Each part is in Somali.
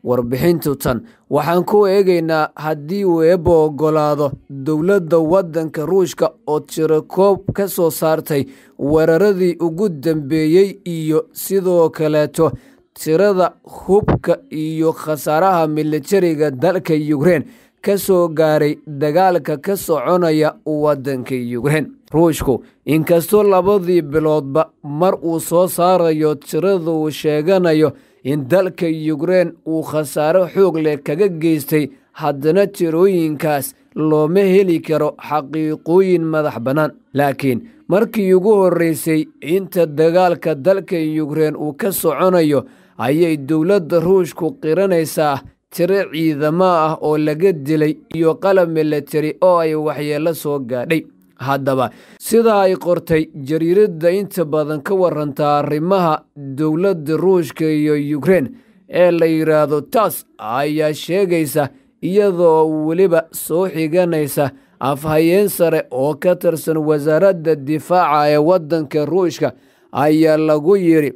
warbixintu tan waxaan ku eegaynaa haddii uu eebba oggolaado dowladda waddanka ruushka oo tirakoob ka soo saartay weeraradii ugu dambeeyey iyo sidoo kaleeto tirada hubka iyo khasaaraha militariga dalka yukrein ka soo gaaray dagaalka ka soconaya waddanka yukrein ruushku inkastoo labadii biloodba mar uu soo saarayo tirada uu sheeganayo in dalka yukrein uu khasaaro xoog leh kaga geystay haddana tirooyinkaas looma heli karo xaqiiqooyin madax bannaan laakiin markii ugu horreysay inta dagaalka dalka yukrein uu ka soconayo ayay dowladda ruushku qiranaysaa tiro ciidamo ah oo laga dilay iyo qalab militari oo ay waxyeello soo gaadhay haddaba sida ay qortay jariiradda inta badan ka warantaa arrimaha dowladda ruushka iyo yukrein ee la yidhaahdo taas ayaa sheegaysa iyadoo weliba soo xiganaysa afhayeen sare oo ka tirsan wasaaradda difaaca ee waddanka ruushka ayaa lagu yidhi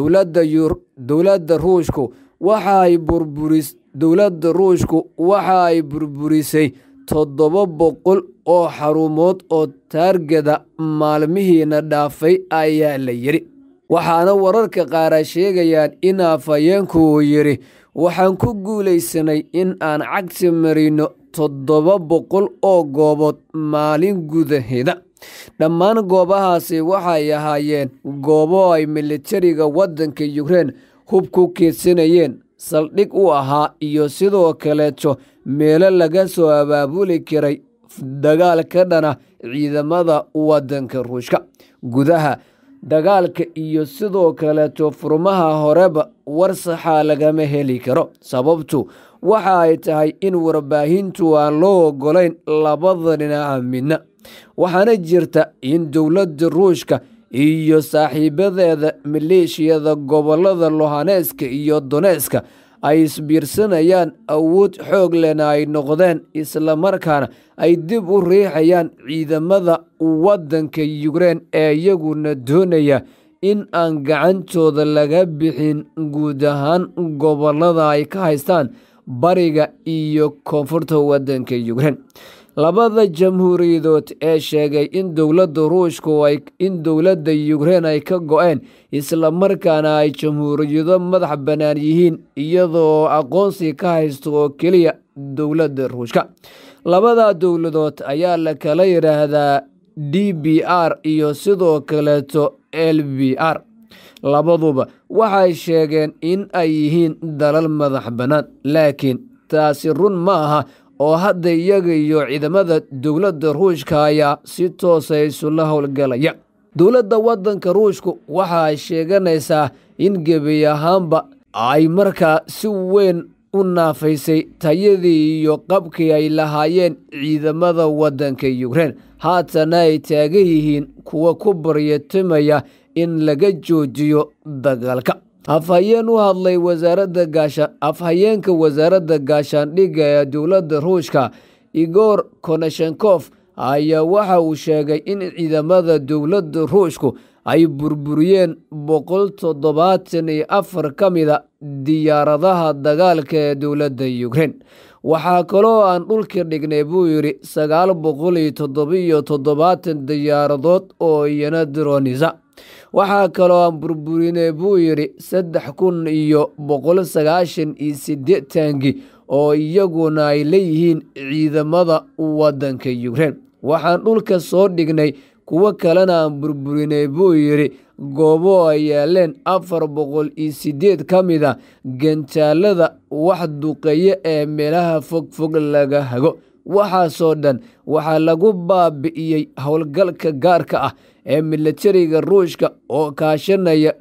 dowladda ruushku waxa ay burburis dowladda ruushku waxa ay burburisay toddoba boqol oo xarumood oo taargada maalmihiina dhaafay ayaa la yidhi waxaana wararka qaara sheegayaan in afhayeenku uu yidhi waxaan ku guulaysanay in aan cagsi marino toddoba boqol oo goobood maalin gudaheeda dhammaan goobahaasi waxay ahaayeen goobo ay militariga waddanka yukrein hub ku keedsanayeen saldhig u ahaa iyo sidoo kaleeto meelo laga soo abaabuli karay dagaal ka dhana ciidamada waddanka ruushka gudaha dagaalka iyo sidoo kaleeto furmaha horeba war saxaa lagama heli karo sababtu waxa ay tahay in warbaahintu aan loo oggolayn labada dhinaca midna waxaana jirta in dowladda ruushka iyo saaxiibadeeda maleeshiyada gobollada lohaneska iyo doneska ay isbiirsanayaan awood xoog lena ay noqdeen islamarkaana ay dib u riixayaan ciidamada waddanka yukrein ee iyaguna doonaya in aan gacantooda laga bixin guud ahaan gobollada ay ka haystaan bariga iyo koonfurta waddanka yukrein labada jamhuuriyadood ee sheegay in dowladda ruushku in dowladda yukrein ay ka go-een islamarkaana ay jamhuuriyado madax bannaan yihiin iyadoo aqoonsi ka haysto oo keliya dowladda ruushka labada dowladood ayaa la kala yidhaahdaa d b r iyo sidoo kaleeto l b r labaduba waxay sheegeen in ay yihiin dalal madax bannaan laakiin taasi run ma aha oo hadda iyaga iyo ciidamada dowladda ruushka ayaa si toosa isula howlgalaya dowladda waddanka ruushku waxa ay sheeganaysaa in gebi ahaanba ay markaa si weyn u naafaysay tayadii iyo qabkii ay lahaayeen ciidamada waddanka yukrein haatana ay taagan yihiin kuwa ku baryatimaya in laga joojiyo dagaalka afhayeen u hadlay wasaaradda gaashaan afhayeenka wasaaradda gaashaandhigga ee dowladda ruushka igor koneshenkof ayaa waxa uu sheegay in ciidamada dowladda ruushku ay burburiyeen boqol toddobaatan iyo afar ka mida diyaaradaha dagaalka ee dowladda yukrein waxaa kaloo aan dhulka dhignay buu yidhi sagaal boqol iyo toddobiyo toddobaatan diyaaradood oo iyana dironisa waxaa kaloo aan burburinay buu yidhi saddex kun iyo boqol sagaashan iyo siddeetankii oo iyaguna ay leeyihiin ciidamada waddanka yukrein waxaan dhulka soo dhignay kuwo kalena aan burburinay buu yidhi goobo ay yaaleen afar boqol iyo siddeed ka mid a gantaalada wax duqeeye ee meelaha fogfog laga hago waxaasoo dhan waxaa lagu baabi'iyey howlgalka gaarka ah ee militariga ruushka oo kaashanaya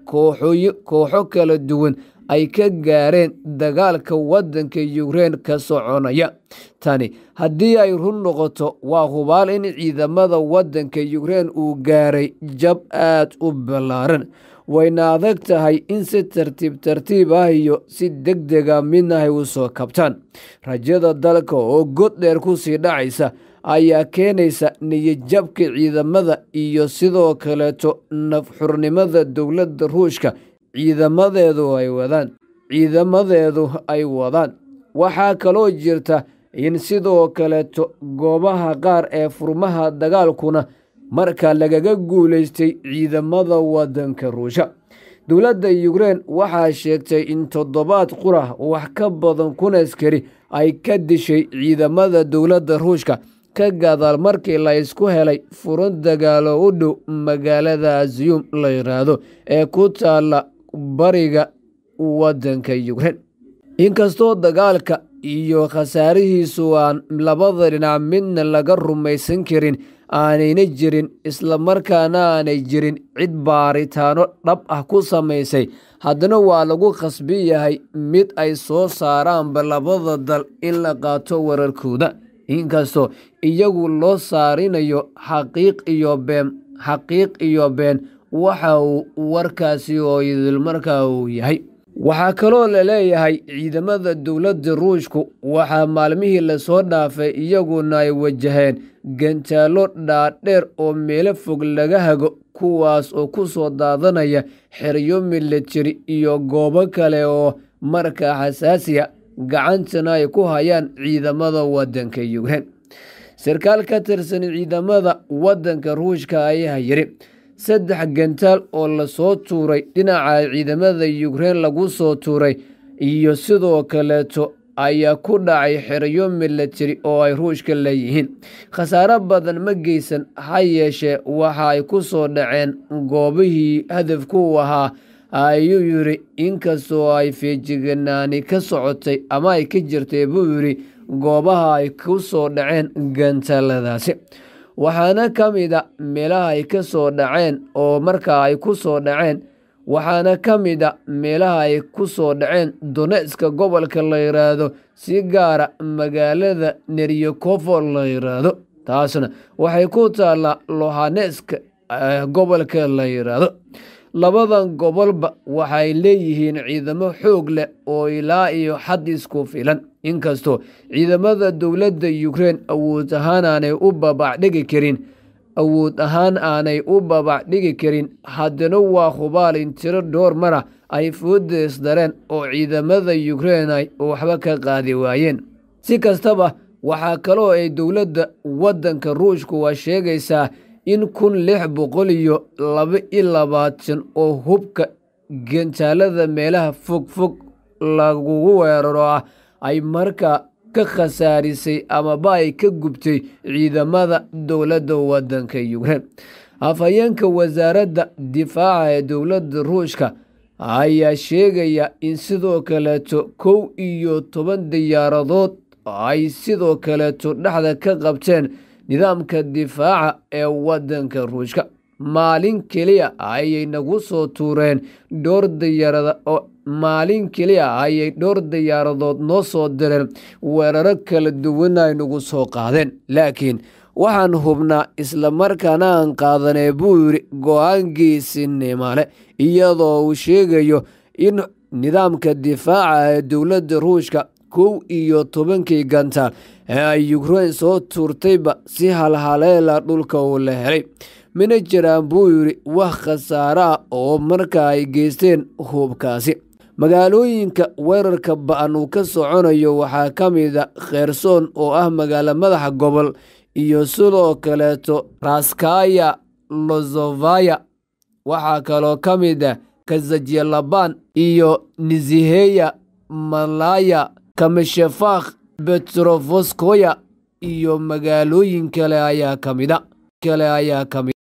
kooxo kala duwan ay ka gaareen dagaalka waddanka yukrein ka soconaya tani haddii ay run noqoto waa hubaal in ciidamada waddanka yukrein uu gaaray jab aad u ballaaran wayna adag tahay in si tartiib tartiib ah iyo si deg dega midnahay u soo kabtaan rajada dalka oo god dheer ku sii dhacaysa ayaa keenaysa niyadjabka ciidamada iyo sidoo kaleeto nafxurnimada dowladda ruushka ciidamadeedu ay wadaan ciidamadeedu ay wadaan waxaa kaloo jirta in sidoo kaleeto goobaha qaar ee furmaha dagaalkuna marka lagaga guulaystay ciidamada waddanka ruusha dowladda yukrein waxaa sheegtay in toddobaad qura wax ka badan kun askari ay ka dishay ciidamada dowladda ruushka ka gadaal markii la isku helay furan dagaalo u dhow magaalada aziyum la yiraahdo ee ku taala bariga waddanka yukrein inkastoo dagaalka iyo khasaarihiisu aan labada dhinac midna laga rumaysan karin aanayna jirin islamarkaana aanay jirin cid baaritaano dhab ah ku samaysay haddana waa lagu khasbi yahay mid ay soo saaraanba labada dal in la qaato wararkooda inkastoo iyagu loo saarinayo xaqiiq iyo been xaqiiq iyo been waxa uu warkaasi oo idil markaa uu yahay waxaa kaloo la leeyahay ciidamada dowladda ruushku waxaa maalmihii lasoo dhaafay iyaguna ay wajaheen gantaalo dhaadheer oo meelo fog laga hago kuwaas oo ku soo daadanaya xeryo milatari iyo goobo kale oo markaa xasaasiya gacantana ay ku hayaan ciidamada waddanka yukrein sarkaal ka tirsan ciidamada waddanka ruushka ayaa yiri saddex gantaal oo lasoo tuuray dhinaca ciidamada yukrein lagu soo tuuray iyo sidoo kaleeto ayaa ku dhacay xeryo milatari oo ay ruushka leeyihiin khasaaro badan ma geysan ha yeeshee waxa ay ku soo dhaceen goobihii hadafku ahaa ayuu yidhi inkastoo ay feejiganaani ka socotay ama ay ka jirtay buu yidhi goobaha ay ku soo dhaceen gantaaladaasi waxaana ka mid a meelaha ay ka soo dhaceen oo markaa ay ku soo dhaceen waxaana ka mid a meelaha ay ku soo dhaceen donetska gobolka la yiraahdo si gaara magaalada neryakofo la yiraahdo taasna waxay ku taallaa lohaneska gobolka la yiraahdo labadan gobolba waxay leeyihiin ciidamo xoog leh oo ilaa iyo xad isku filan inkastoo ciidamada dowladda yukrein awood ahaan aanay u babacdhigi karin awood ahaan aanay u babacdhigi karin haddana waa hubaal in tiro dhowr mara ay foodees dareen oo ciidamada yukrein ay waxba ka qaadi waayeen si kastaba waxaa kaloo ay dowladda waddanka ruushku waa sheegaysaa in kun lix boqol iyo laba iyo labaatan oo hubka gantaalada meelaha fog fog lagugu weeraro ah ay markaa ka khasaarisay amaba ay ka gubtay ciidamada dowladda waddanka yukrein afhayeenka wasaaradda difaaca ee dowladda ruushka ayaa sheegaya in sidoo kaleeto kow iyo toban diyaaradood ay sidoo kaleeto dhexda ka qabteen nidaamka difaaca ee waddanka ruushka maalin keliya ayay nagu soo tuureen dhowr diyaarada oo maalin keliya ayay dhowr diyaaradood noo soo direen weeraro kala duwan ay nagu soo qaadeen laakiin waxaan hubnaa islamarkaana aan qaadanee buu yidhi go-aankiisinimo leh iyadoo uu sheegayo in nidaamka difaaca ee dowladda ruushka kow iyo tobankii gantaal ee ay yukrein soo tuurtayba si halhaleela dhulka uu la helay mina jiraan buu yidhi wax khasaare ah oo marka ay geysteen hubkaasi magaalooyinka weerarka ba-an uu ka soconayo waxaa ka mid a kherson oo ah magaalo madaxa gobol iyo sidoo kaleeto raskaya lozovaya waxaa kaloo ka mid ah kazajyalaban iyo niziheya malaya kameshefakh betrofoskoya iyo magaalooyin kale ayaa kamida kale ayaa kamid